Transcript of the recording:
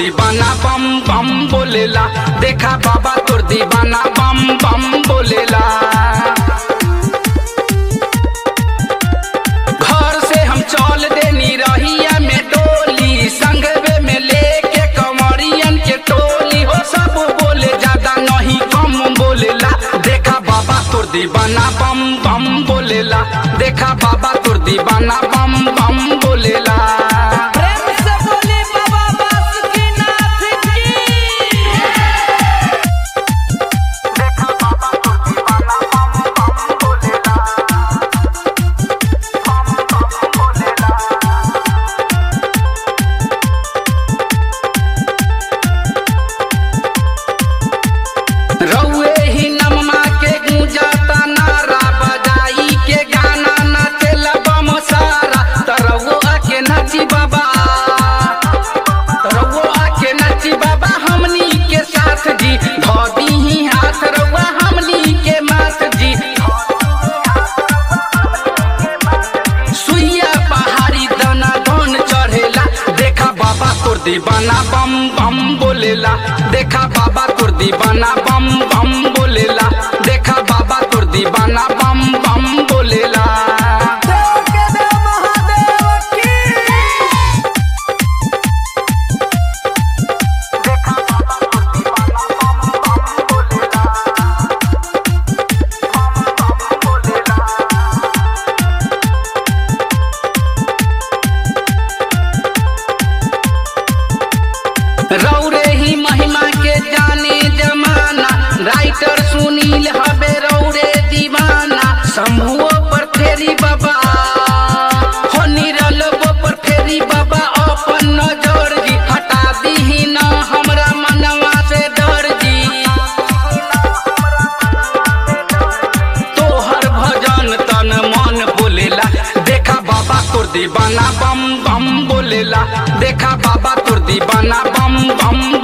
दीवाना बम बम बोलेला देखा बाबा तोर दीवाना बम बम बोलेला घर से हम चल देनी रहिया में डोली संगवे में लेके कमरियन के टोली हो सब बोले ज्यादा नहीं कम बोलेला देखा बाबा तोर दीवाना बम बम बोलेला देखा बाबा तोर दीवाना बम बम बोलेला प्रेम से बोली बाबा बासुकीनाथ की रउए ही नममा के गूंजाता नारा बजाई के गाना नाचेला बम सारा तरवो आके नाची बाबा तरवो आके नाची बाबा हमनी के साथ जी धोबी ही हाथ रउआ हमनी के माथ जी सुइया पहाड़ी दाना धन चढ़ेला देखा बाबा तोर दीवाना बम बम बोलेला देखा बाबा तोर दीवाना बम बम बोलेला देखा बाबा तोर दीवाना बम बम बोलेला देव के देव महादेव की रौरे ही महिमा के जाने जमाना राइटर सुनील हबे रौरे दीवाना शंभुओ पर फेरी बाबा हो निरलबो पर फेरी बाबा अपन नजर जी हटा दीही न हमरा मनवा से डर जी तोहर भजन तन मन बोलेला देखा बाबा तोर दीवाना बम बम बोलेला देखा बाबा तोर दीवाना बम बम